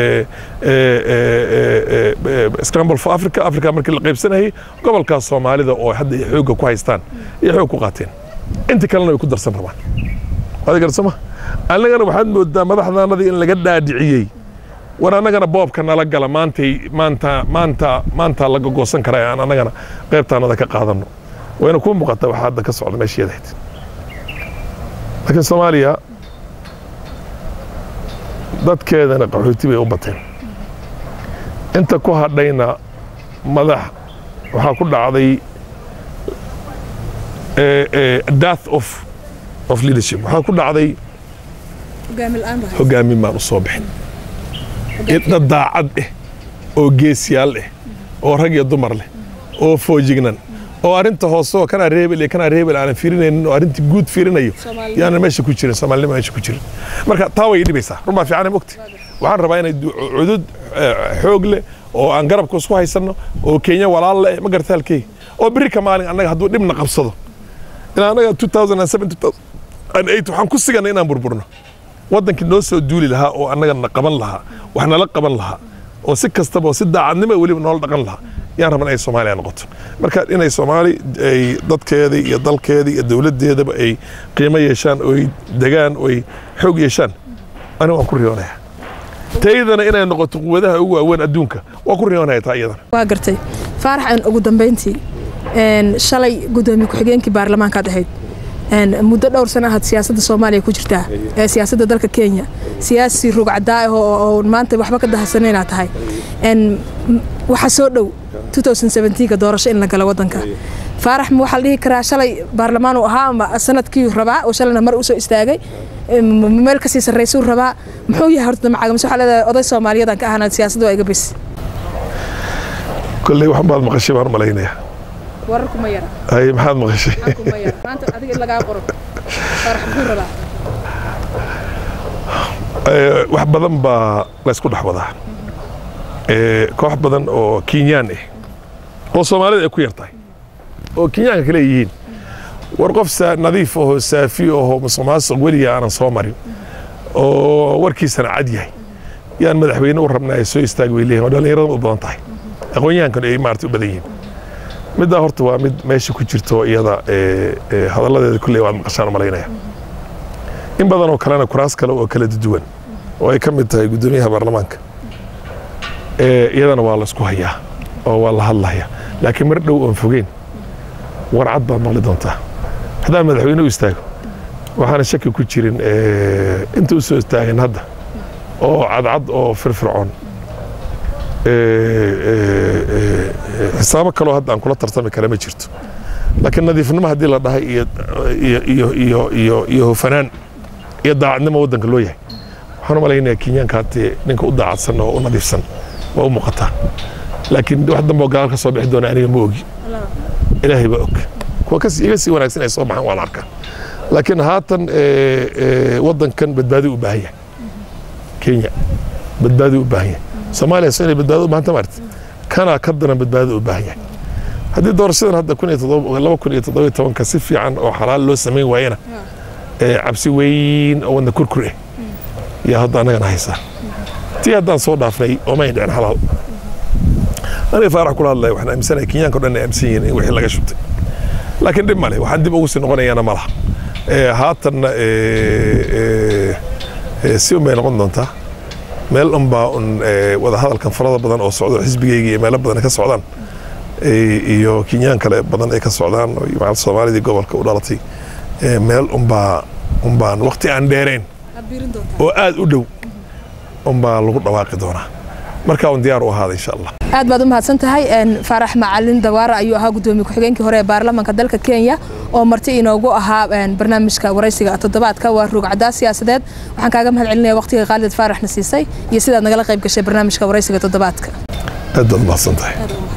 scramble for africa africa markii la qaybsanayay gobolkaas soomaalida oo hadda ay xoogga ku haystaan iyo xoog ku qaateen inta kalena way ku darsan rabaan waad garsama annagana waxaad moodaa madaxdaanadii in laga dhaadhiciyey war annagana boobka nala gala maantay maanta maanta maanta laga goosan karaa aan annagana qaybtaanada ka qaadanno wayna kuu muuqataa waxaa hadda ka socda meesheedahayd laakiin soomaaliya dadkeedana qaxooti bay u bateen inta ku hadhayna madax waxaa ku dhacday death of of leadership waxaa ku dhacday hogaamin baan u soo bixin dad daacad ah oo geesiyaal ah oo rag iyo dumar leh oo foojignan oo arrinta hoose oo kanaa reebel iyo kanaa reebel aanan fiirinaynin oo arrinta guud fiirinayo yaanan meesha ku jirin soomaalinima meesha ku jirin marka taa way dhibaysaa run baa fiican mogti waxaan rabaa inay cudud xoog leh oo aan garabka isku haysanno oo kenya walaal leh ma garta halkeyga oo beri ka maalin annaga hadduu dhibna qabsado ilaa annaga 2007 waxaan ku siganay inaan burburno waddankii noo soo duuli lahaa oo annagana qaban lahaa wax nala qaban lahaa oo si kastaba oo si daacadnimo weliba noola dhaqan lahaa yaan rabaa inay soomaaliya noqoto marka inay soomaali ay dadkeeda iyo dalkeeda iyo dowladdeedaba ay qiimo yeeshaan oo ay degaan oo ay xoog yeeshaan aniga waan ku riyoonayaa taydana inay noqoto quwadaha ugu waaweyn adduunka waan ku riyoonaya taa iyadana waa gartay faarax ugu dambayntii shalay gudoomiye ku-xigeenkii baarlamaankaad ahayd muddo dhowr sano ahaad siyaasadda soomaaliya ku jirtaa ee siyaasadda dalka kenya siyaasi rugcadaa ah oo maanta waxba ka dahasana inaad tahay waxaa soo dhow 2017ka doorasho in la galo waddanka faarax ma waxaa la dhihi karaa shalay baarlamaan uu ahaa ama sanadkii rabaa oo shalayna mar usoo istaagay meel kasii sarraysuu rabaa muxuu yahay horta damacaaga mise waxaa leedahay oday soomaaliyadan ka ahana siyaasadda waa iga bes kolley waxan baad maqashay baan malaynayaa wararku ma yara hay maxaad maqashay maanta adiga in lagaa qoro faarax muxuu rabaa wax badan baa laysku dhex wadaa koox badan oo kenyaan ah oo soomaalida ay ku yar tahay oo kenyaanka kale yihiin war qof nadiif ahoo saafi ahoo musuqmaasuq weliga aanan soo marin oo warkiisana cad yahay yaan madaxweyne u rabnaa ay soo istaagi way leeyihin oo dhallinyarada u badan tahay aqoonyahankana ay maarata u badan yihiin middaa horta waa mid meesha ku jirto iyada hadalladeeda kulley waad maqashaan malaynaya in badan oo kalena kuraas kale oo kala duwan oo ay ka mid tahay guddoomiyaha baarlamaanka iyadana waa la isku hayaa oo waa la hadlayaa laakiin mar dhow oon fogeyn warcad baad maqli doontaa haddaan madaxweyne u istaago waxaana shaki ku jirin inta u soo istaageen hadda oo cadcad oo firfircoon xisaabo kaloo hadda aan kula tartami kara ma jirto laakiin nadiifnimo haddii la dhahay iyo hufanaan iyo daacadnimo waddanka loo yahay waxaan u malaynayaa kenyaanka haddee ninka u daacadsan oo u nadiifsan waa u muuqataa laakiin wax dambe oo gadaal ka soo bixi doona aniga ma ogi ilaahay baa og kuwa iga sii wanaagsan ay soo baxaan waa la arkaa laakiin haatan waddankan badbaadi u baahan yahay kenya badbaadi u baahan yahay soomaaliya so inay badbaado u baahanta maarti kana ka daran badbaado u baahan yahay haddii doorashadan hadda kun iyo laba kun iyo toddoba iyo tobanka si fiican oo xalaal loo samayn waayana cabsi weyn oo wadna kurkur ah yaa hadda annagana haysaa tii haddaan soo dhaafnay ooma dhicin xalaal aniga faarax kula hadlaya waxaan aaminsanahay kenyaanka o dhan ay aaminsan yihiin in wixii laga shubtay laakiin dhib male waxaan dib ugu sii noqonayana ma laha haatanna si un bay noqon doontaa meel unbaa un wadahadalkan farada badan oo socdo xisbigayga iyo meelo badan ka socdaan iyo kenyaan kale badan ay ka socdaan macal soomaalidii gobolka u dhalatay meel unbaa unbaan waqti aan dheerayn oo aad u dhow unbaa lagu dhawaaqi doonaa markaa un diyaar u ahaada insha allah aad baad u mahadsan tahay faarax macalin dawaara ayuu ahaa gudoomiye ku-xigeenkii hore ee baarlamaanka dalka kenya oo marti inoogu ahaa barnaamijka waraysiga toddobaadka waa ruugcadaa siyaasadeed waxaan kaaga mahad celinaya waqtiga khaalid faaraxna siisay iyo sidaad nagala qayb gashay barnaamijka waraysiga toddobaadka aad baad u mahadsan tahay